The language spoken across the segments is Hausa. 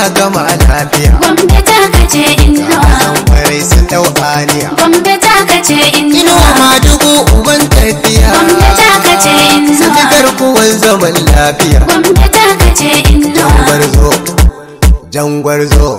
gama lafiya Gombe ta kace inuwa Nan kwarai sun dau aniya Gombe ta kace Inuwa inuwa madugu uban tafiya Gombe ta kace inuwa Saki garkuwan zaman lafiya Gombe ta kace inuwa Jangwarzo Jangwarzo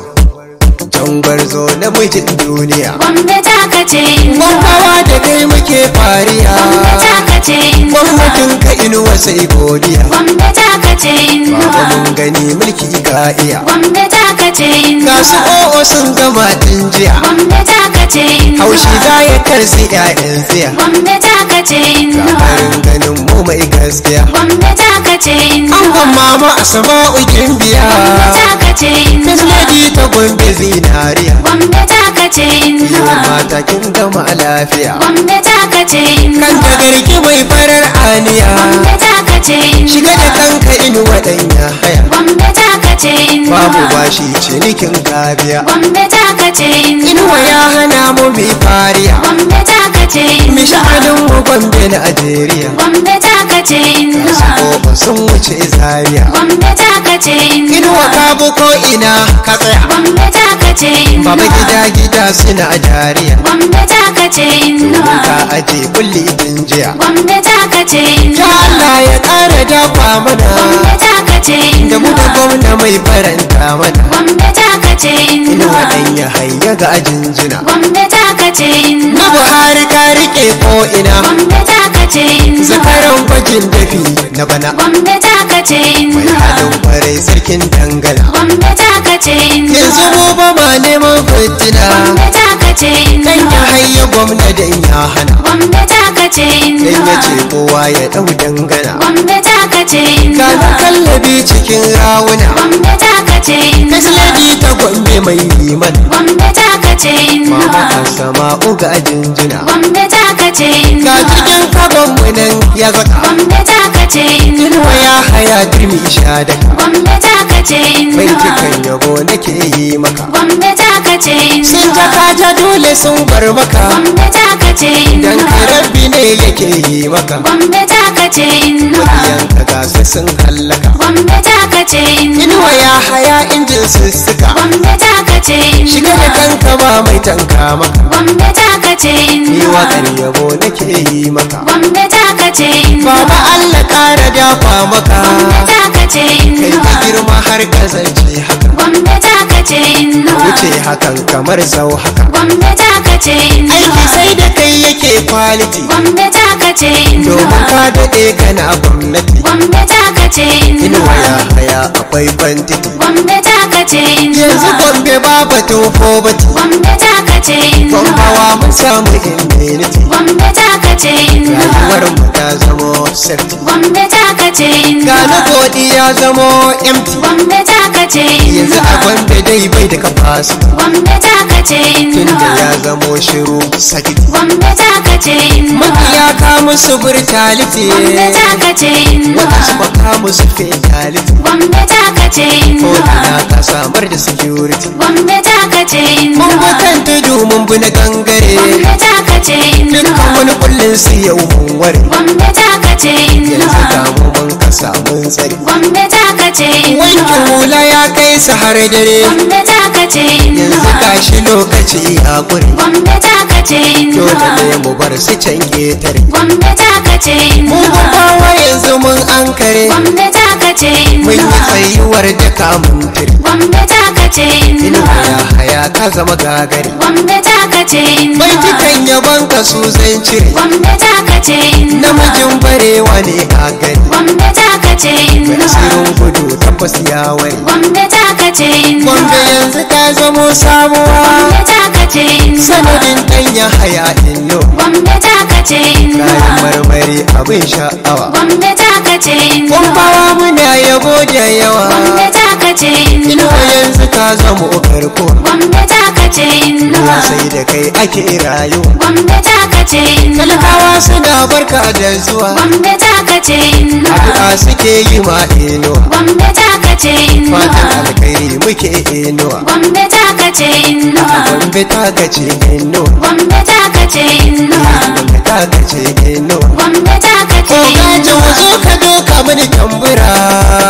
Jangwarzo na mijin duniya Gombe ta kace inuwa Gwamnawa da kai muke fariya Gombe ta kace inuwa Gwamnatin ka inuwa sai godiya Gombe ta kace Baba inuwa mun gani mulki ga iya Gombe ta kace Ga su inuwa o'o sun gama tun jiya Gombe ta kace inuwa Haushi za ya karsi 'ya'yan tsiya Gombe ta kace inuwa Gabarin ganin mu mai gaskiya Gombe ta kace inuwa Angon mama a sama'u gimbiya Gombe ta kace inuwa Kasnaji ta gombe zinariya Gombe ta kace Yiwu inuwa mata kin gama lafiya Gombe ta kace inuwa Kan ta garki mai farar aniya Gombe ta kace Shiga da inuwa kanka inuwa ɗan ya haya Gombe ta kace inuwa Babu bashi cinikin kabiya Gombe ta kace inuwa Inuwa ya hana mu bi fariya Gombe ta kace Mi inuwa sha'anin mu gombe na Najeriya Gombe ta kace inuwa Ko sun wuce zaria Gombe ta kace Inuwa inuwa ka bu ko ina ka tsaya Gombe ta kace inuwa Baba gida gida suna dariya Gombe ta kace inuwa Ka aje kulli din jiya Gombe ta kace Ya inuwa Allah ya ƙara dafa mana Gombe ta kace Da mu da inuwa gwamna mai faranta mana Gombe ta kace Inuwa inuwa ɗan ya hayya ga ajinjina Gombe ta kace Na inuwa Buhari ka riƙe ko ina Gombe ta kace inuwa Zakaran gwajin dafi na bana Gombe ta kace Mai inuwa halin kwarai sarkin dangana Gombe ta kace Yanzu inuwa mu ba ma neman fitina Gombe ta kace Dan ya inuwa hayya gwamna dan ya hana Gombe ta kace Dan ya inuwa ce kowa ya ɗau dangana Gombe ta kace Ga inuwa kallabi cikin rawuna Gombe ta kace inuwa Kasladi ta gombe mai liman Gombe ta kace Mama inuwa a sama uga jinjina Gombe ta kace Ga inuwa cikin kaban mu nan ya zaka Gombe ta kace Inuwa inuwa ya haya girmi sha daka Gombe ta kace Bai inuwa cikin yabo nake yi maka Gombe ta kace Sun inuwa taka ta dole sun bar maka Gombe ta kace Dan inuwa kai rabbi ne yake yi maka Gombe ta kace inuwa Makiyanka ga su sun hallaka Gombe ta kace Inuwa inuwa ya haya injin sussuka Gombe ta kace Shiga da inuwa kanka ba mai tanka maka Gombe ta kace Ni inuwa waƙar yabo nake yi maka Gombe ta kace inuwa Baba Allah ƙara dafa maka Gombe ta kace Kai inuwa ka girma har ka zance haka Gombe ta kace inuwa Wuce hakan kamar sau haka Gombe ta kace Aiki inuwa sai da kai yake quality Gombe ta kace inuwa Domin ka daɗe kana gwamnati Gombe ta kace Inuwa inuwa ya haya akwai kwantiti Gombe ta kace Yanzu inuwa gombe ba batun fobati Gombe ta kace inuwa Gombawa mun samu immunity Gombe ta kace inuwa Rayuwar mu ta zamo safety Gombe ta kace Ga na inuwa godi ya zamo empty Gombe ta kace Yanzu a inuwa gombe dai bai da capacity Gombe ta kace Tunda inuwa ya zamo shiru sakiti Gombe ta kace inuwa Makiya ka musu brutality Gombe ta kace inuwa Waɗansu ba ka musu fatality Gombe ta kace Ko inuwa ina ka samar da security Gombe ta kace Mun inuwa bi kan tudu mun bi na gangare Gombe ta kace Dukkan inuwa wani kullun su yau mun ware Gombe ta kace Yanzu inuwa ga mu mun kasa mun tsare Gombe ta kace Wankin inuwa hula ya kai su har dare Gombe ta kace Yanzu inuwa gashi lokaci ya ƙure Gombe ta kace Dole inuwa ne mu bar su can ƙetare Gombe ta kace Mun inuwa gaggawa yanzu mun ankare Gombe ta kace Mun yi inuwa tsayuwar da kamun tiri Gombe ta kace Inuwa inuwa ya haya ka zama gagari Gombe ta kace inuwa Baitukan yabon ka su zan cire Gombe ta kace inuwa Namijin barewa ne a gani Gombe ta kace Mai inuwa asirin gudu tabbas ya ware Gombe ta kace inuwa Gombe yanzu ta zamo sabuwa Gombe ta kace inuwa Sanadin ɗan ya haya illo Gombe ta kace inuwa Kayan marmari abin sha'awa Gombe ta kace inuwa Kumbawa muna yabo da yawa Gombe ta kace Inuwa inuwa yanzu ka zama karko Gombe ta kace inuwa Ruwa sai da kai ake rayuwa Gombe ta kace inuwa Talakawa suna barka da zuwa Gombe ta kace inuwa Addu'a suke yi ma inuwa Gombe ta kace inuwa Fatan alkhairi muke inuwa Gombe ta kace inuwa Gombe ta gace inuwa Gombe ta kace inuwa Gombe ta gace inuwa Gombe ta kace Ko gaje inuwa wazo ka doka mini tambura